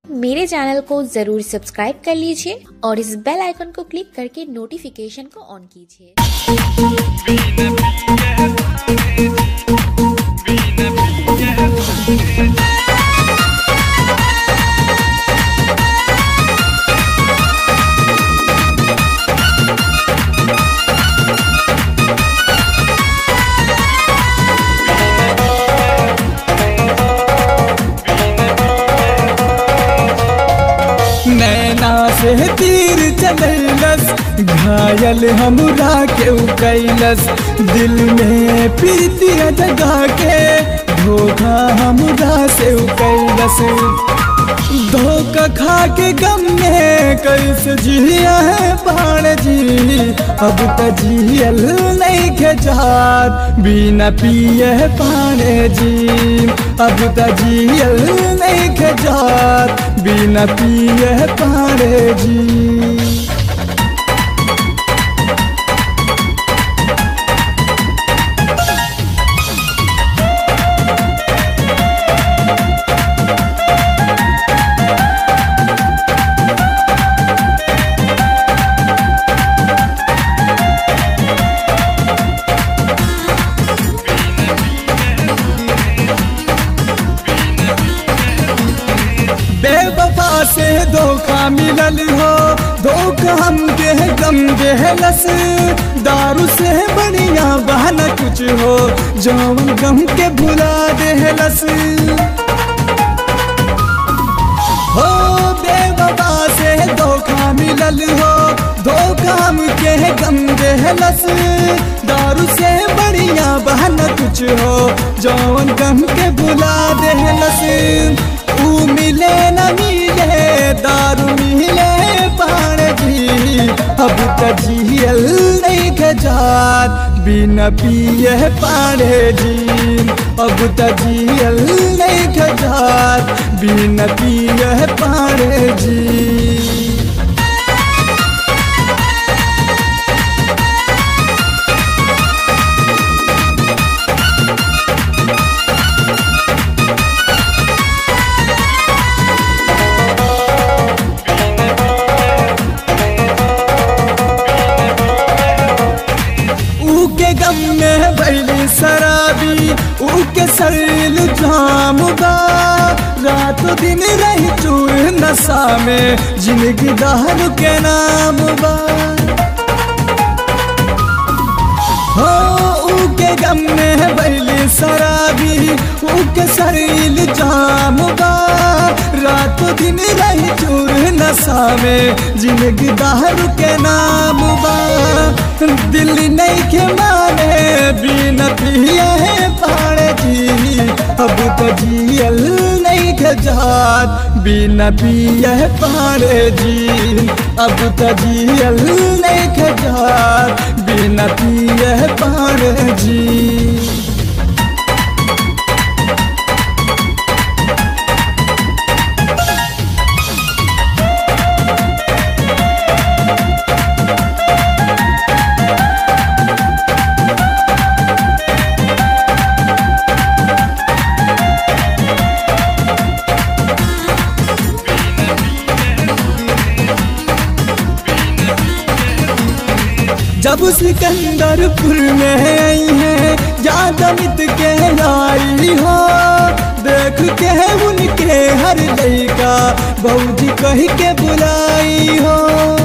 मेरे चैनल को जरूर सब्सक्राइब कर लीजिए और इस बेल आइकन को क्लिक करके नोटिफिकेशन को ऑन कीजिए नैना से तीर चलैलस घायल हमरा के कैलस दिल में प्रीति जगा के धोखा हमरा से कैलस धोखा खा के गम में कैसे जिया है बाण जी अब त जियल नहीं के जात बिना पिए पाने जी अब त जियल नहीं के जात बिना पिए पाने जी बेवफा से धोखा मिलल हो धोखा हमके गम देहलस दारू से बढ़िया बहाना कुछ हो जौन गम के भुला देहलस हो बेवफा से धोखा मिलल हो धोखा हमके गम देहलस दारू से बढ़िया बहाना कुछ हो जौन गम के भुला देहलस ऊ मिले न मिले दारू मिले पाण जी अब त जियल नहीं खजात बिना पिए पाड़े जी अब त जियल नहीं खजात बिना पिए पाड़े जी ऊके गम में भैली शराबी ऊके शरीर जाम बा रात दिन रही चूर नशा में जिंदगी दारू के नाम बा हो ऊके गम में भैली शराबी ऊके शरीर जाम बा रात दिन रही चूर नशा में जिंदगी दारू के नाम बा दिल नहीं के माने बिना पिए पाड़े जी अब तो जियल नहीं के जात बिना पिए पाड़े जी अब तो जियल नहीं के जात बिना पिए पाड़े जी जब सिकंदरपुर में आई है ज्यादा मित के आई हो देख के उनके हर लड़का बऊजी कह के बुलाई हो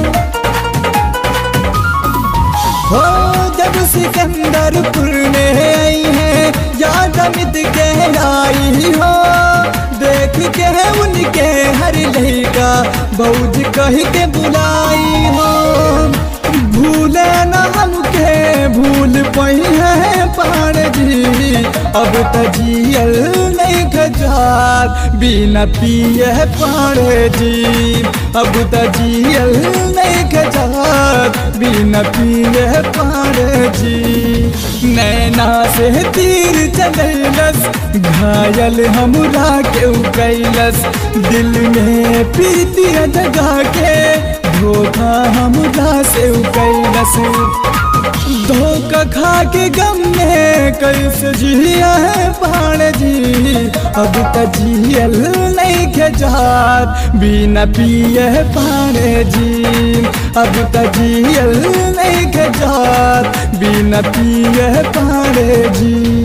हो जब सिकंदरपुर में आई है ज्यादा मित के आई हो देख के उनके हर लड़का बऊजी कह के बुलाई हो भूले न हमके भूल पही है पाण जी अब त जियल नहीं खजात बिना पिए पाण जी अब त जियल नहीं खजात बिना पिए पाण जी नैना से तीर चलैलस घायल हमरा के कैलस दिल में प्रीति जगा के धोखा हमरा से कैलस धोखा खा के गम में कैसे जिया है पाण जी अब त जियल नहीं के जात बिना पिए पाणे जी अब त जियल नहीं के जात बिना पिए पाणे जी